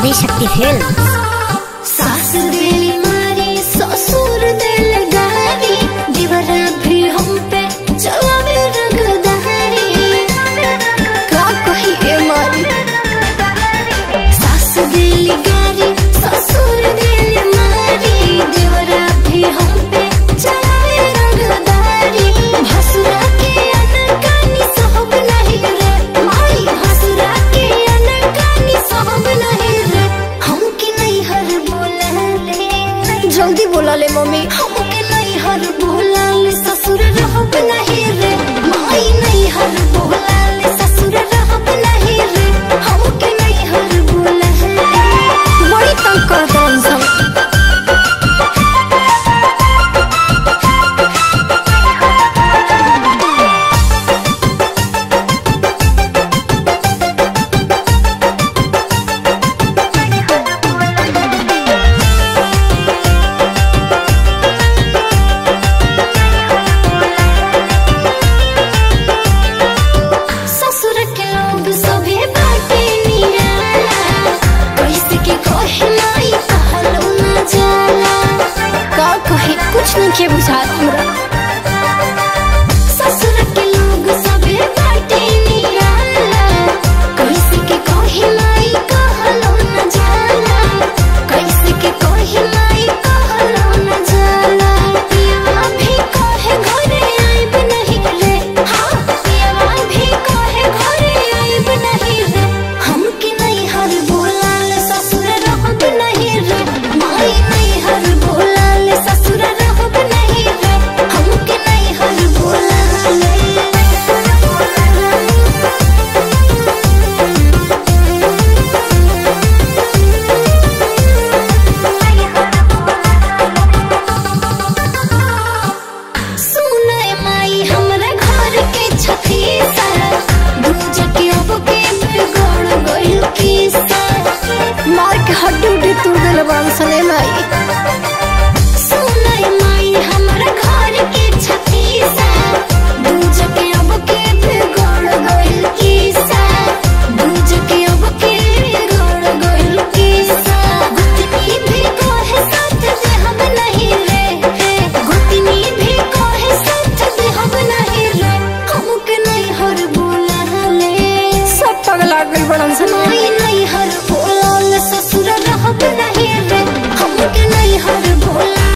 Adishakti film सास दिल मारी ससुर दिल गारी दीवारा भी हम पे चलावे रंगदारी का कही ए मारी सास दिल गारी ससुर दिल मारी दीवारा भी हम पे चलावे रंगदारी भसुरा के अनकानी सहब नहीं रे माई भसुरा के अनकानी सहब नहीं रे हम की नहीं हर बोला ले जल्दी बोला ले मम्मी हम